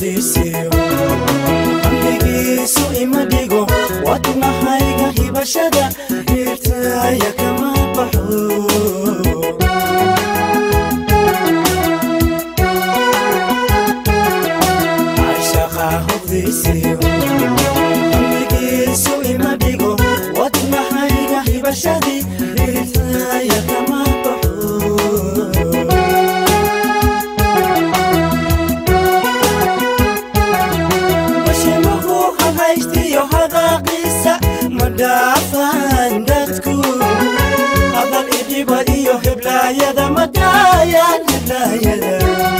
hubdiisiyo amnigiisu ima dhigo wadnahayga hibashada hirtaaya kama baxo cashaqa hubdiisiyo amnigiisu ima dhigo wadnahayga hibashadii hirtaaya kama baxo bashimuhu hahaystiyo hadaaqiisa ma dhaafaan dadku hadal idhiba iyo heblaayada ma daayaan heblaayada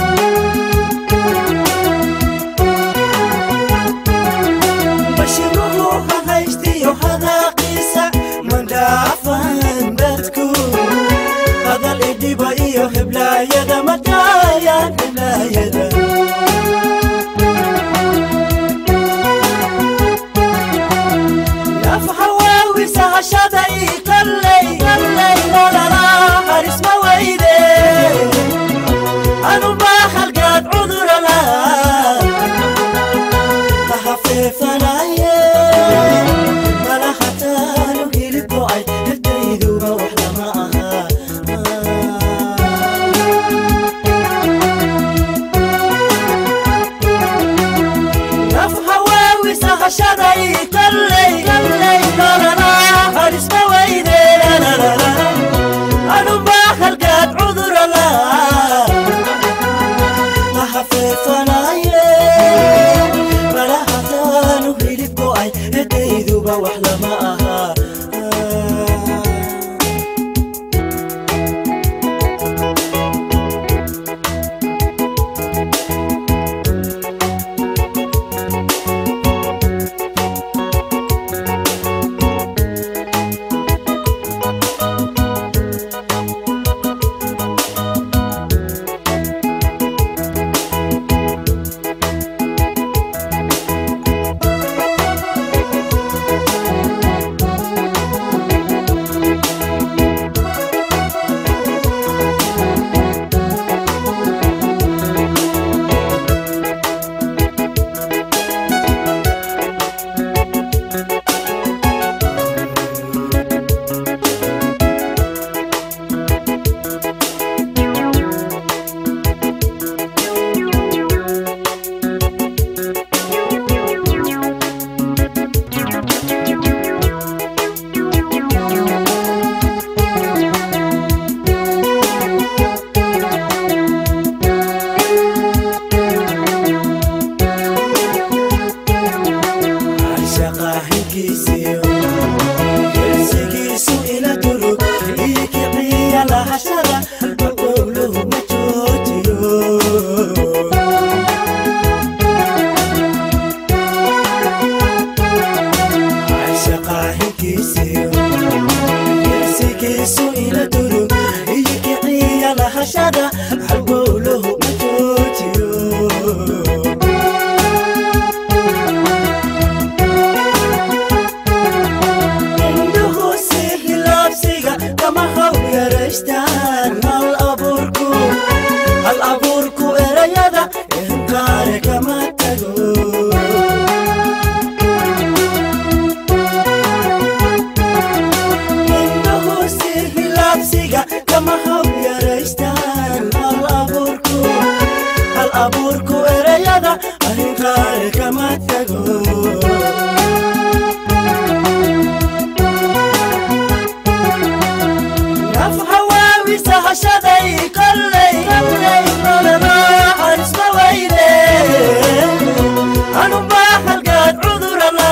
bashimuhu hahaystiyo hadaaqiisa ma dhaafaan dadku hadal idhiba iyo heblaayada ma daayaan heblaayada nafhawawisa hashada ii kallay kallay lalala harisma weyde anubaa halgaad cudurala kahafeefanaye mala hataanu hilib go'ay hirtayduba wax lama aha nafhawaawisa hashaday kallay kallay lalala harisma weyde lalala anubaa halgaad cudurala lahafeefanaye mala hataanu hilib go'ay hedayduba wax lama aha shaqaahinkiisiyo gelsigiisu ila durug ii kiciya lahashada maqowluhu ma joojiyo shaqaahinkiisiyo gelsigiisu ila durug ii kiciya lahashada halbowluhu ma joojiyo indhuhu si hilaabsiga kama haw yaraystaan hal abuurku hal abuurku erayada inkaare kama tago indhuhu si hilaabsiga kama haw yaraystaan hal abuurku hal abuurku erayada inkaare kama tago nafhawaawisa hashaday kallay kallay lalala harisma weyde anubaa halgaad cudurala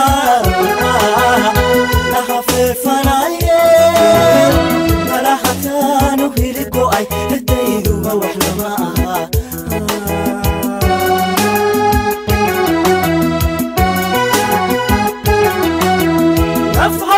lahafeefanaye mala hataanu hilib go'ay hedayduba wax lama aha nafha